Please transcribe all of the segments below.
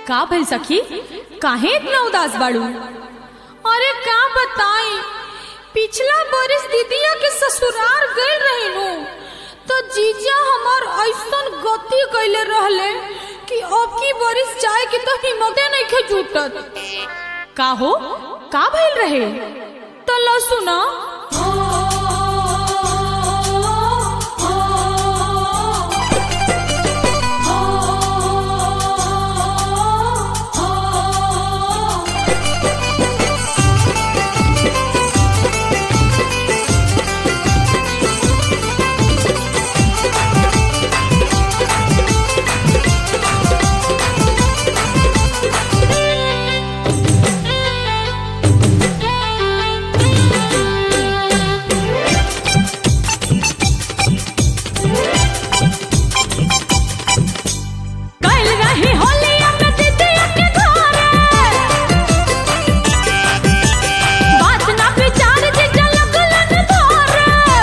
का भइल सखी काहे इतना उदास बाड़ू अरे का बताई पिछला बरिस दीदिया के ससुराल गए रहे नु तो जीजा हमार ऐसन गति कैले रहले कि अब की बरिस जाए के तो हिम्मते नहीं खे जुटत का हो का भइल रहे तो लो सुना कल रही होली में दीदिया के घरे बात ना विचार जीजा लगलन धरे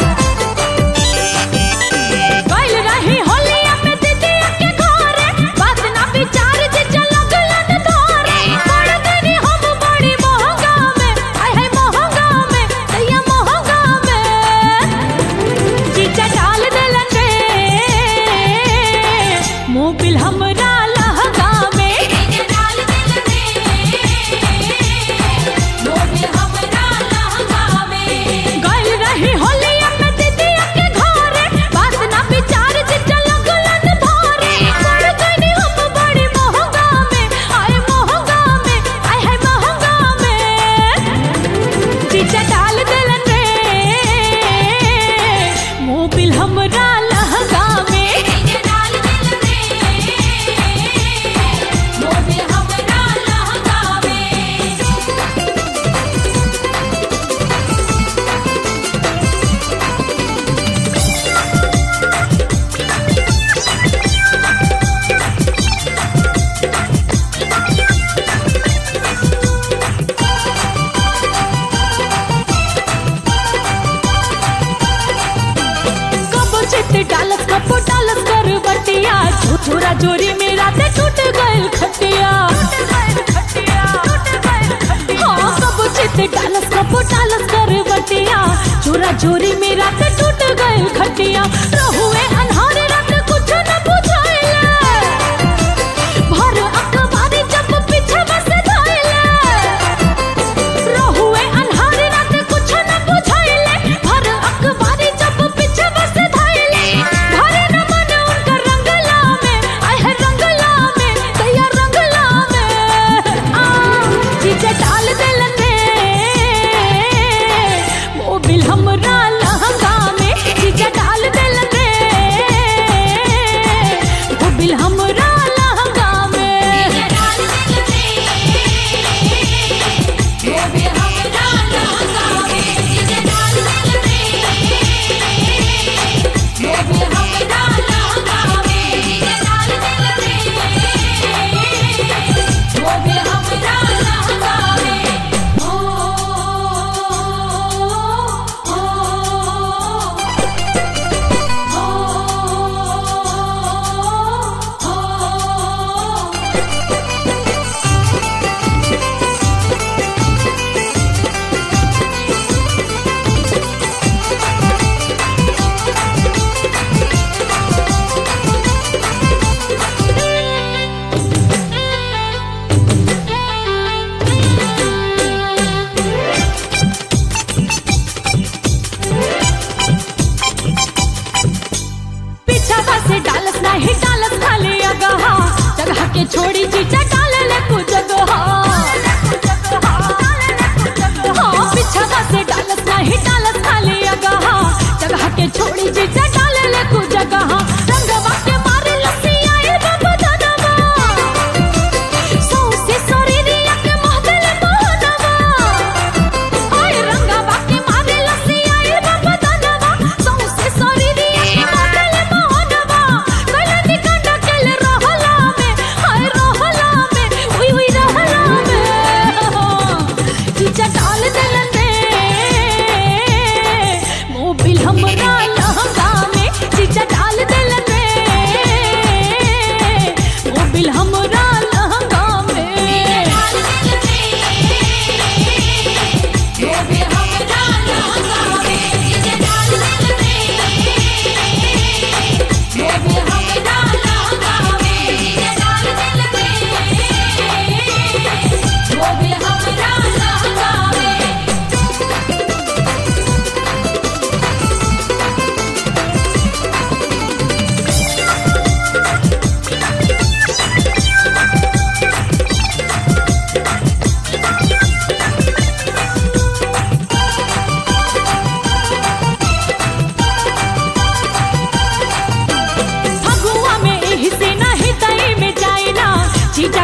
कल रही होली में दीदिया के घरे बात ना विचार जीजा लगलन धरे पड़ गनी हम बड़ी महंगा में आय है महंगा में दैया महंगा में जीजा डाल देलन रे मोबिल हमरा लहगा में गइल रही होली में दीदिया के घरे बात ना विचार जिज्जा लगलन धरे पड़ गइनी हम बड़ी महंगा में आय महंगा में आय है महंगा में जीजा डाल देलन रे मोबिल हमरा लहगा में कबो चित डालस कबो डालस कर बटिया छोरा जोरी मेरा ते टूट गइल खटिया हाँ कबो चित डालस कबो डालस कर बटिया छोरा जोरी मेरा ते टूट गइल खटिया रहुए अनहारे रात कुछ न बुझाइले भर अखबारी जब पीछे बस धाइले रहुए अन्हारे रात कुछ न बुझाइले भर अखबारी जब पीछे बस धाइले भरे न मन उनकर रंगला में आय है रंगला में दैया रंगला में आ जीजे डाल देलन रे मोबिल हमरा लहंगा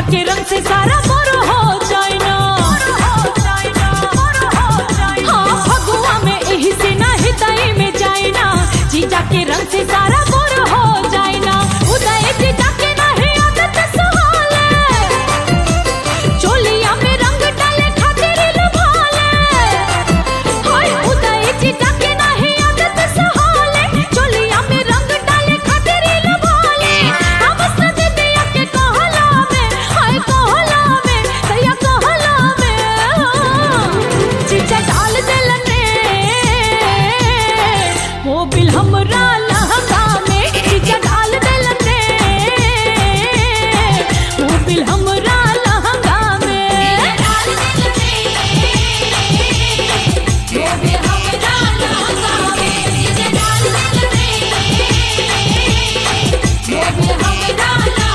के रंग से सारा मोर हो जाए ना हाँ फगुआ में एही से ना हृदय में जाए ना जीजा के रंग से सारा मोर हो जाए ना उदय जीजा के नहीं आदत सुहाले चोलिया में रंग डाले खातिर लुभाले हाय उदय जीजा के नहीं आदत सुहाले चोलिया में रंग डाले खातिर लुभाले हम सजदिया के कहला में हाय कहला में सैया कहला में जीजा डाल देलने मोबिल हमरा लहंगा में जीजा डाल देलने मोबिल हमरा लहंगा में हमरा